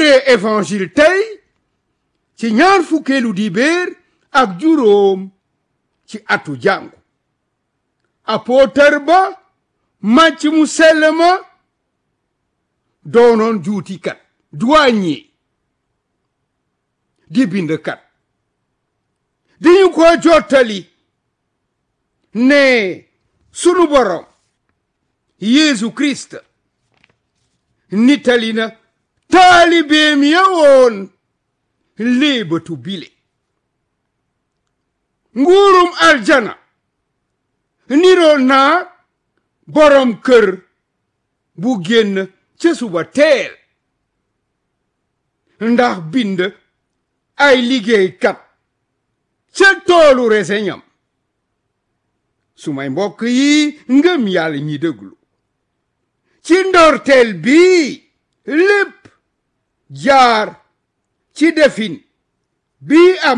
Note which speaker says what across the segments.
Speaker 1: firee évangile tey ci ñaar fukkeelu dibéer ak juróom ci atu jàngu apôtre ba màcc mu sell ma doonoon juutikat douanier di bindkat di ñu ko jottali ne sunu borom Yeesu Kirist nittali na taalibeem ya woon léebatu bile nguurum aljana niroo naa borom kër bu génn ca suba teel ndax bind ay liggéeykat ca toolu reseñam su may mbokk yi ngëm yàlla ñi déglu ci ndorteel bi lépp jaar ci defin bi am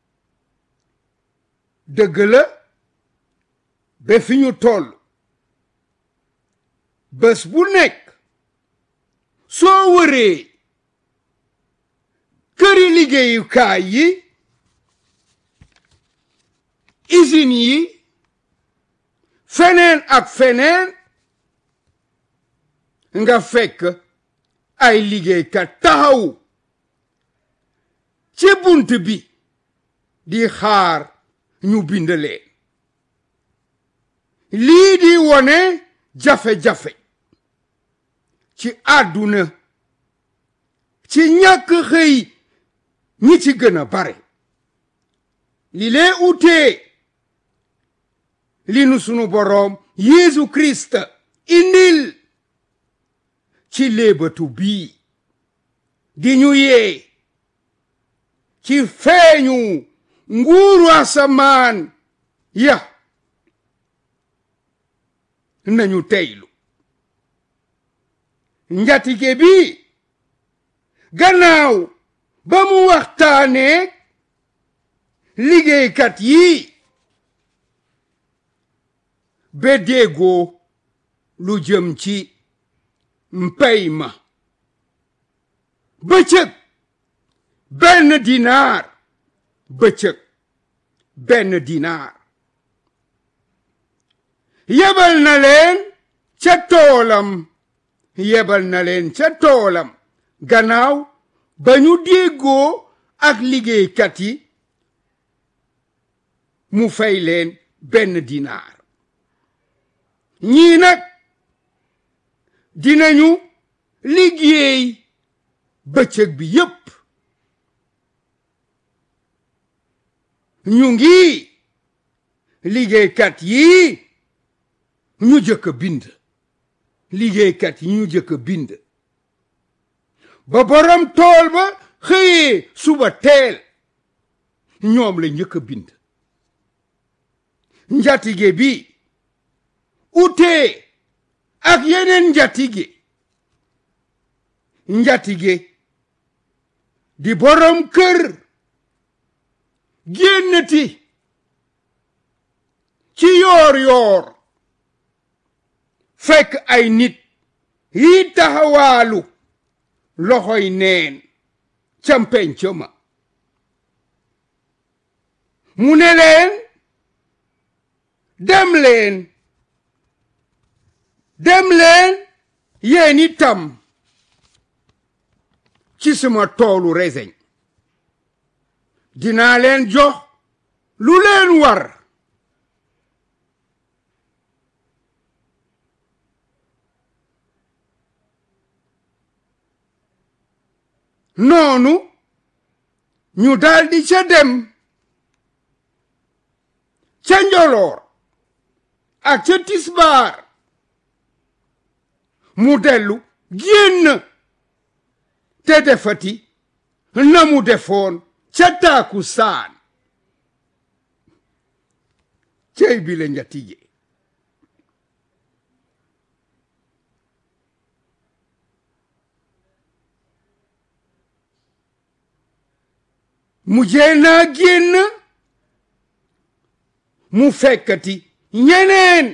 Speaker 1: dëgg la ba fi ñu toll bés bu nekk soo wëree këri liggéeyukaay yi usine yi feneen ak feneen nga fekk ay liggéeykat taxaw ci bunt bi di xaar ñu bind leen lii di wone jafe-jafe ci àdduna ci ñàkk xëy ñi ci gën a bare li lee utee li nu sunu boroom Yeesu Kirist indil ci léebatu bii di ñu yee ci feeñu nguuru asamaan ya nañu teylu njatige bi gannaaw ba mu waxtaanee liggéeykat yi ba déggoo lu jëm ci mpey ma bëccëg benn dinaar bëccëg benn dinaar yebal na leen ca toolam yebal na leen ca toolam gannaaw ba ñu déggoo ak liggéeykat yi mu fay leen benn dinaar ñii nag dinañu liggéey bëccëg bi yépp ñu ngi liggéeykat yi ñu jëkk bind liggéeykat yi ñu jëkk bind ba borom tool ba xëyee suba teel ñoom la njëkk bind njatige bi utee ak yeneen njatige njatige di borom kër génnati ci yoor yoor fekk ay nit yi taxawaalu loxoy neen ca penc ma mu ne leen dem leen dem leen yéen itam ci sama toolu reseñ dinaa leen jox lu leen war noonu ñu daldi ca dem ca njoloor ak ca tisbaar mu dellu génn te defati na mu defoon ca taaku saan cey bi la njatige mu jéenaa génn mu fekkati ñeneen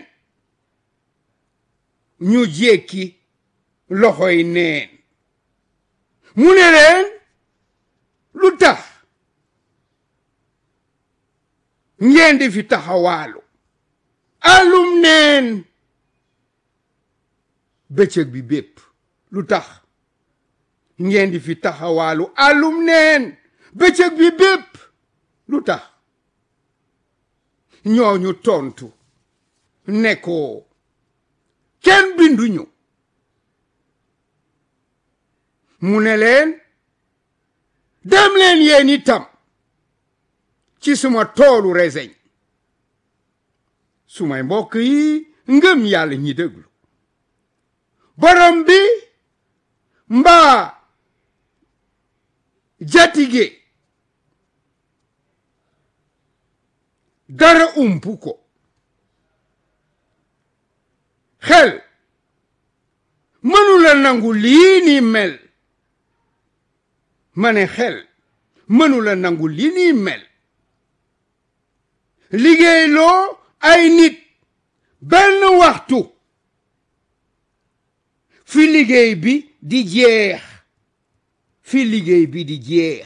Speaker 1: ñu jékki loxoy neen mu ne leen lu tax ngeen di fi taxawaalu alum neen bëccëg bi bépp lu tax ngeen di fi taxawaalu alum neen bëccëg bi bépp lu tax ñooñu tontu ne ko kenn binduñu mu ne leen dem leen yéen itam ci suma toolu reseñ sumay mbokk yi ngëm yàlla ñi déglu borom bi mbaa jatige dara umpu ko xel mënula nangu lii ni mel ma ne xel mënula nangu lii ni mel liggéeyloo ay nit benn waxtu fi liggéey bi di jeex fi liggéey bi di jeex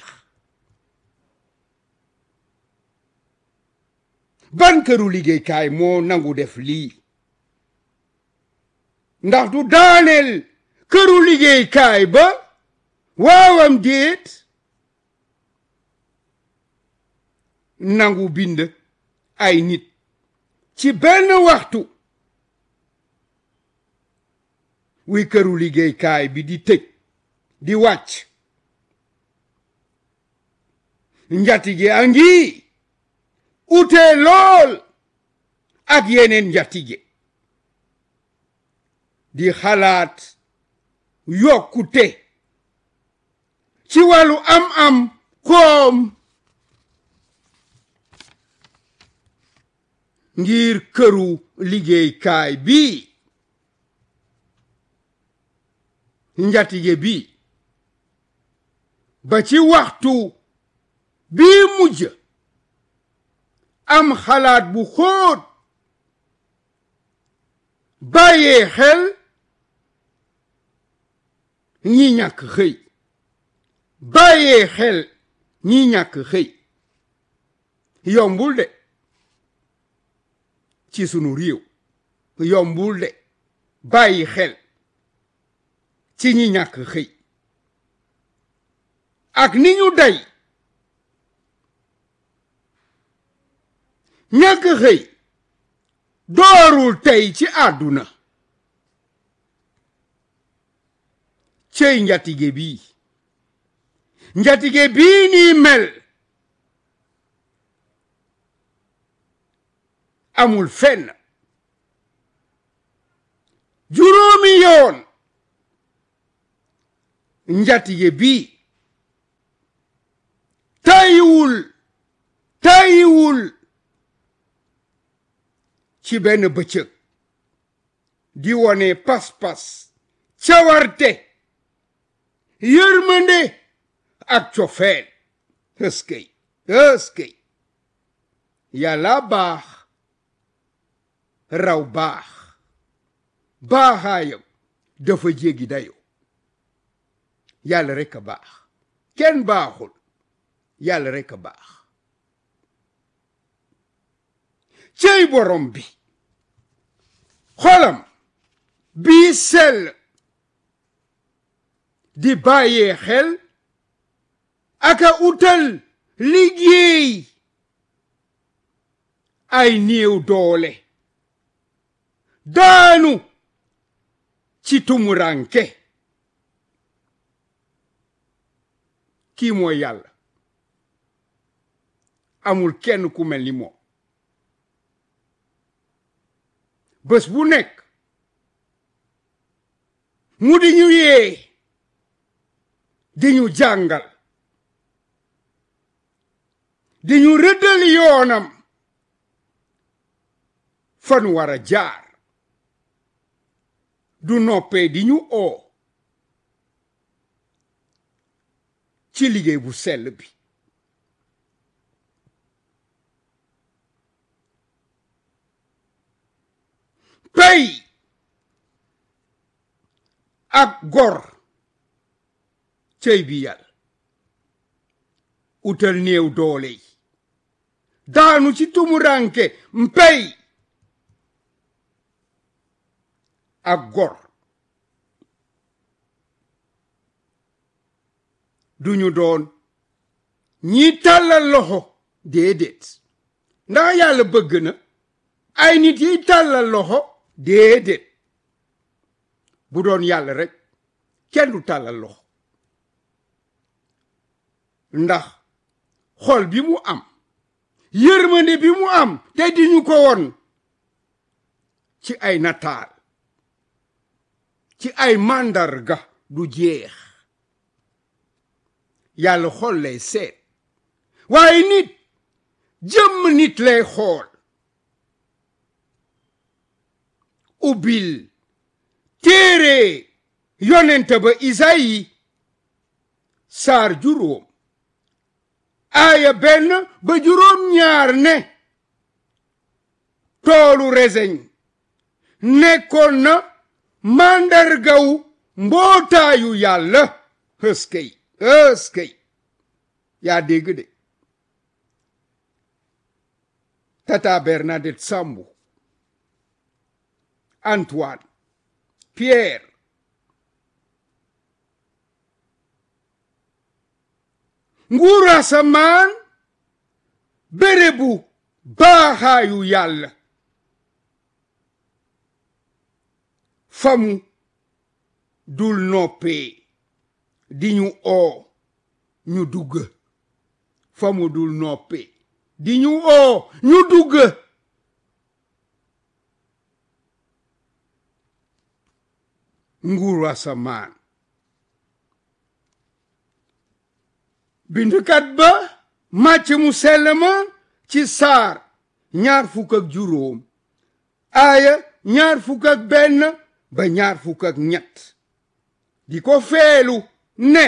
Speaker 1: ban këru liggéeykaay moo nangu def lii ndax du daaneel këru liggéeykaay ba waawam déet nangu bind ay nit ci benn waxtu wi këru liggéeykaay bi di tëj di wàcc njatige a ngi ute lool ak yeneen njatige di xalaat yokkute ci wàllu am-am koom ngir këru liggéeykaay bi njatige bi ba ci waxtu bii mujj am xalaat bu xóot bàyyee xel ñi ñàkk xëy bàyyee xel ñi ñàkk xëy yombul de ci sunu réew yombul de bàyyi xel ci ñi ñàkk xëy ak ni ñu day ñàkk xëy doorul tey ci àdduna cey njatige bii njatige bii nii mel amul fenn juróomi yoon njatige bii tayiwul tayiwul ci benn bëccëg di wone pas-pas cawarte yërmande ak cofeel ëskëy ëskëy yàlla baax raw baax baaxaayam dafa jéggi dayo yàlla rekk a baax kenn baaxul yàlla rekk a baax cey borom bi xolam bii sell di bàyyee xel aka utal liggéey ay néew doole daanu ci tumuranke kii mooy yàlla amul kenn ku mel ni moom bés bu nekk mu di ñu yee di ñu jàngal di ñu rëddal yoonam fan war a jaar du noppee di ñu oo ci liggéey bu sell bi pay ak gor cëy bi yàlla utal néew doole yi daanu ci tumuranke mpey ak gor duñu doon ñi tàllal loxo déedéet ndax yàlla bëgg na ay nit yi tàllal loxo déedéet bu doon yàlla rek kenn du tàllal loxo ndax xol bi mu am yërmande bi mu am te di ñu ko won ci ay nataal ci ay màndarga du jeex yàlla xol lay seet waaye nit jëmm nit lay xool ubbil téere yonent ba Isayi saar juróom aaya benn ba juróom ñaar ne toolu reseñ nekkoon na màndargawu mbootaayu yàlla hëskëy hëskëy yaa dégg de tata Bernadette Sambou Antoine Pierre nguuru asamaan bérébu baaxaayu yàlla famu dul noppee di ñu oo ñu dugg famu dul noppee di ñu oo ñu dugg nguuru asamaan bindkat ba màcc mu sell ma ci saar ñaar fukk ak juróom aaya ñaar fukk ak benn ba ñaar fukk ak ñett di ko feelu ne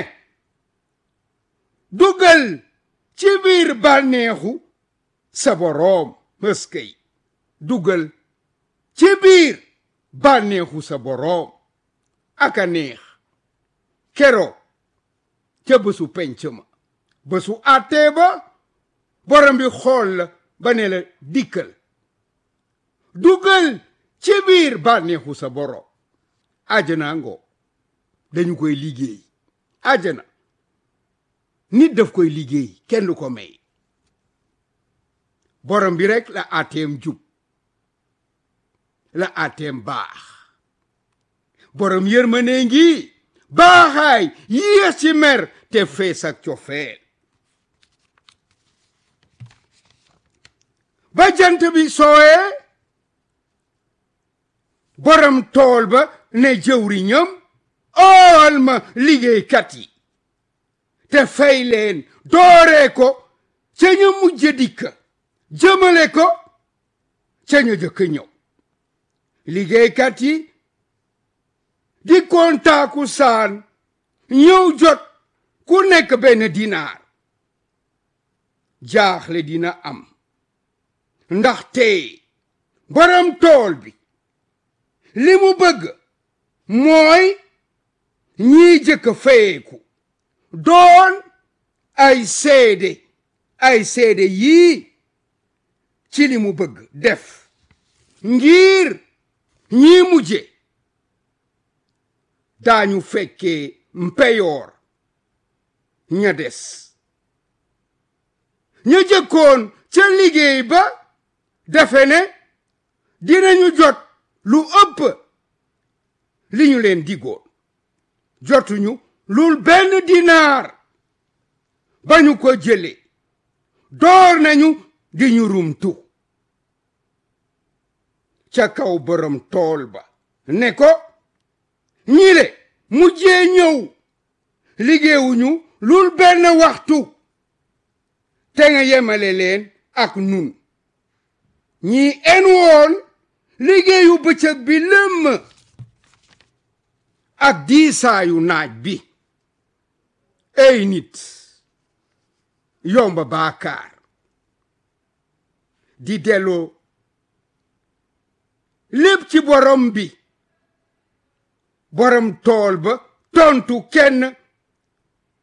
Speaker 1: dugal ci biir bànneexu sa boroom mëskay dugal ci biir bànneexu sa boroom aka neex kero ca bésu penc ma bésu àttee ba borom bi xool la ba ne la dikkal dugal ci biir bànneexu sa borom àjjana ngoo dañu koy liggéey àjjana nit daf koy liggéey kenn du ko may borom bi rek la àtteem jub la àtteem baax borom yërmande ngi baaxaay yéex ci mer te fees ak cofeel ba jant bi sooyee borom tool ba ne jëwriñam ool ma liggéeykat yi te fay leen dooree ko ca ñu mujj dikk jëmale ko ca ñu jëkk ñëw liggéeykat yi di kontaaku saan ñëw jot ku nekk benn dinaar jaaxle dina am ndaxte borom tool bi li mu bëgg mooy ñiy jëkk fayeeku doon ay seede ay seede yii ci li mu bëgg def ngir ñii mujje daañu fekkee mpeyoor ña des ña jëkkoon ca liggéey ba defe ne dinañu jot lu ëpp li ñu leen digoon jotuñu lul benn dinaar ba ñu ko jële door nañu di ñu rumtu ca kaw borom tool ba ne ko ñile mujjee ñëw liggéeyuñu lul benn waxtu te nga yemale leen ak nun ñi en woon liggéeyu bëccëg bi lëmm ak diisaayu naaj bi ey nit yomba baakaar di delloo lépp ci borom bi borom tool ba tontu kenn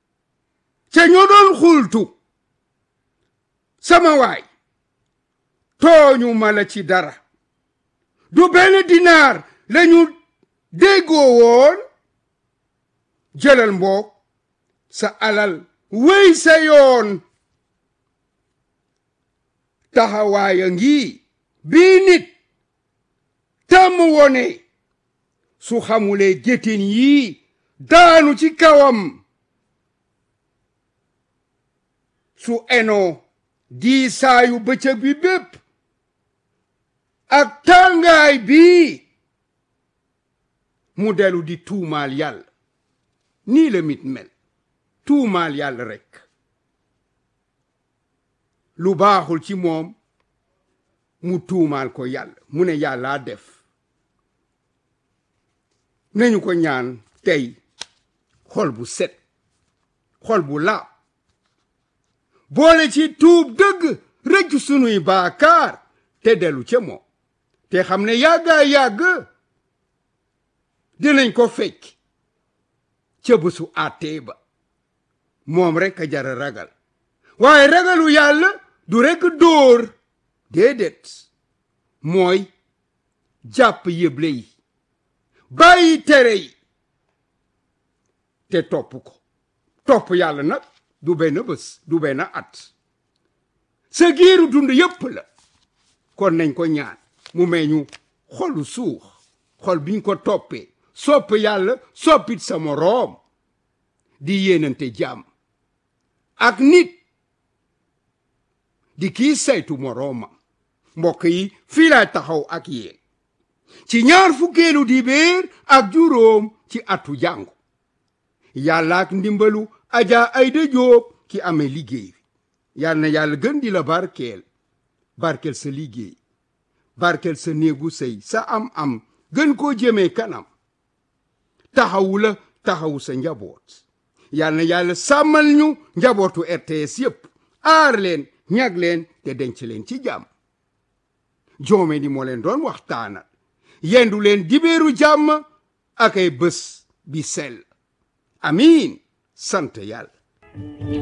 Speaker 1: ca ñoo doon xultu sama waay tooñu ma la ci dara du benn dinaar lañu déggoo woon jëlal mboog sa alal wéy sa yoon taxawaaya ngi bii nit tàmm wone su xamulee géttin yii daanu ci kawam su enoo diisaayu bëccëg bi bépp ak tàngaay bii mu delu di tuumaal yàlla nii la mit mel tuumaal yàlla rekk lu baaxul ci moom mu tuumaal ko yàlla mu ne yàllaa def nañu ko ñaan tey xol bu set xol bu laab boole ci tuub dëgg rëccu sunuy baakaar te dellu ca moom te xam ne yàggaa yàgg dinañ ko fekk ca bésu àttee ba moom rekk a jara ragal waaye ragalu yàlla du rekk dóor déedéet mooy jàpp yëble yi bàyyi tere yi te topp ko topp yàlla nag du benn bés du benn at sa giiru dund yépp la kon nañ ko ñaan mu may ñu xolu suux xol biñ ko toppee sopp yàlla soppit sa moroom di yéenante jàmm ak nit di kii saytu moroomam mbokk yi fii laay taxaw ak yéen ci ñaar fukkeelu dibéer ak juróom ci atu jàngu yàlla ak ndimbalu aja ayda jóob ki amee liggéey bi yal na yàlla gën di la barkeel barkeel sa liggéey barkeel sa néegu sëy sa am am gën koo jëmee kanam taxawu la taxawu sa njaboot yal na yàlla sàmmal ñu njabootu RTS yépp aar leen ñag leen te denc leen ci jàmm joome ni moo leen doon waxtaanal yendu leen dibéeru jàmm ak ay bés bi sell amiin sant yàlla